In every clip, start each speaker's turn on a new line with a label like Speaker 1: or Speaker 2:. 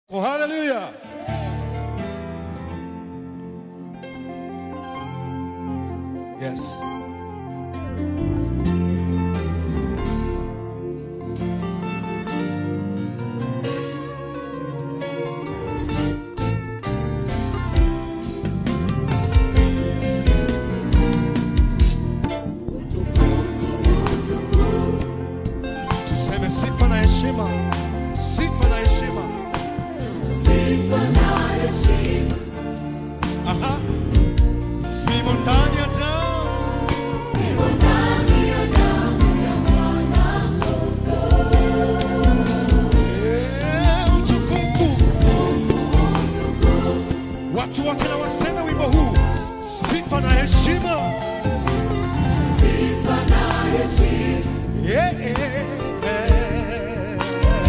Speaker 1: Oh, haleluya! Yes. Tuseme sifa na heshima, sifa na heshima. Aha. Vimo ndani ya damu. Eh, utukufu. Watu wote na waseme wimbo huu, sifa na heshima. Yeah, yeah, yeah.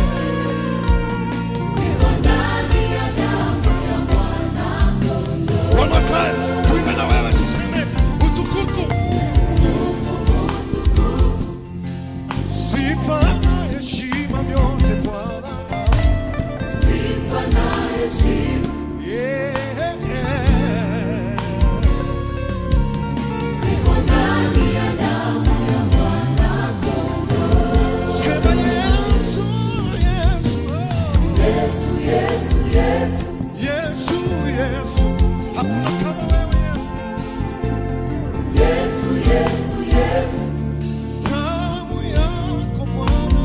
Speaker 1: One more time. Tuimbe na wewe tuseme utukufu. Sifa na heshima vyote Bwana. Yeah, yeah. Sema Yesu, Yesu. Yesu, Yesu. Hakuna kama wewe Yesu. Damu yako Bwana.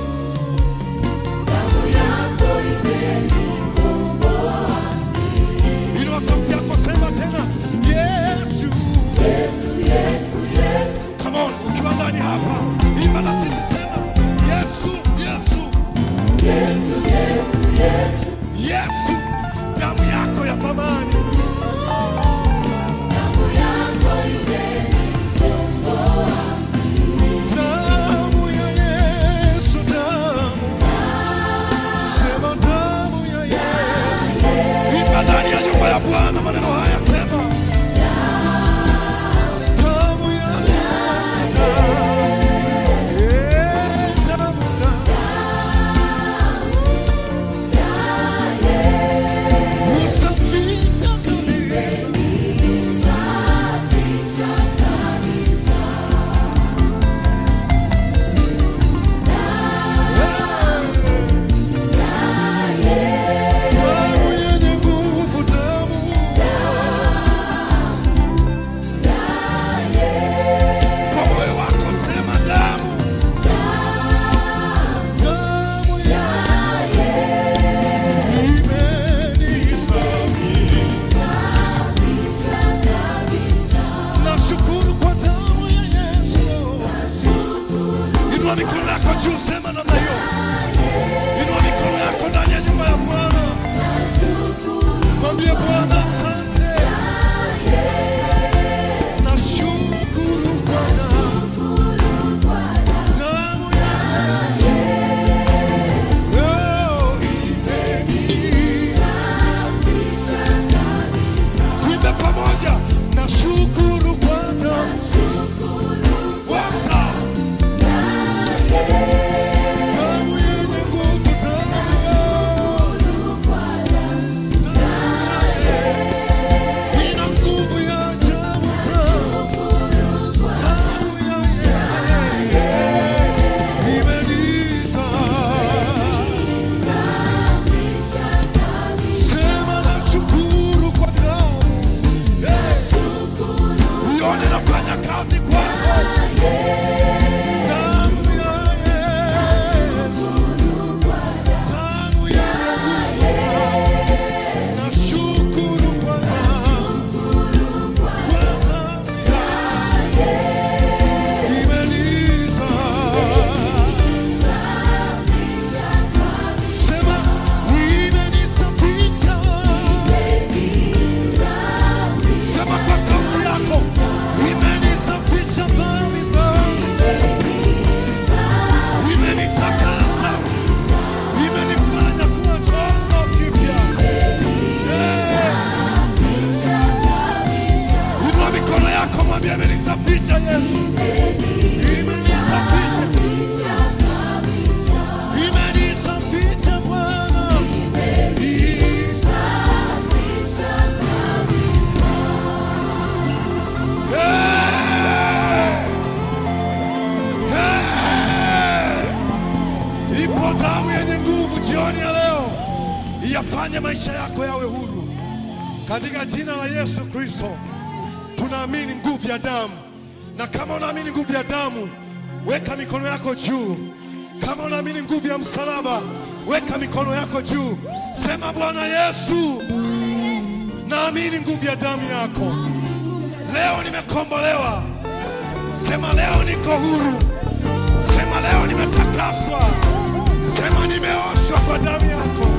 Speaker 1: Inua sauti yako sema tena Yesu. Come on, ukiwa ndani hapa, imba na sisi sema Yesu, Yesu. Yesu, damu yako ya thamani. Damu ya Yesu, damu. Sema damu ya Yesu. Imba ndani ya nyumba ya Bwana maneno haya sema. Damu ya Yesu, damu. Eh, damu, damu. yafanye maisha yako yawe huru katika jina la Yesu Kristo. Tunaamini nguvu ya damu, na kama unaamini nguvu ya damu, weka mikono yako juu. Kama unaamini nguvu ya msalaba, weka mikono yako juu. Sema, Bwana Yesu, naamini nguvu ya damu yako. Leo nimekombolewa. Sema, leo niko huru. Sema, leo nimetakaswa. Sema, nimeoshwa kwa damu yako.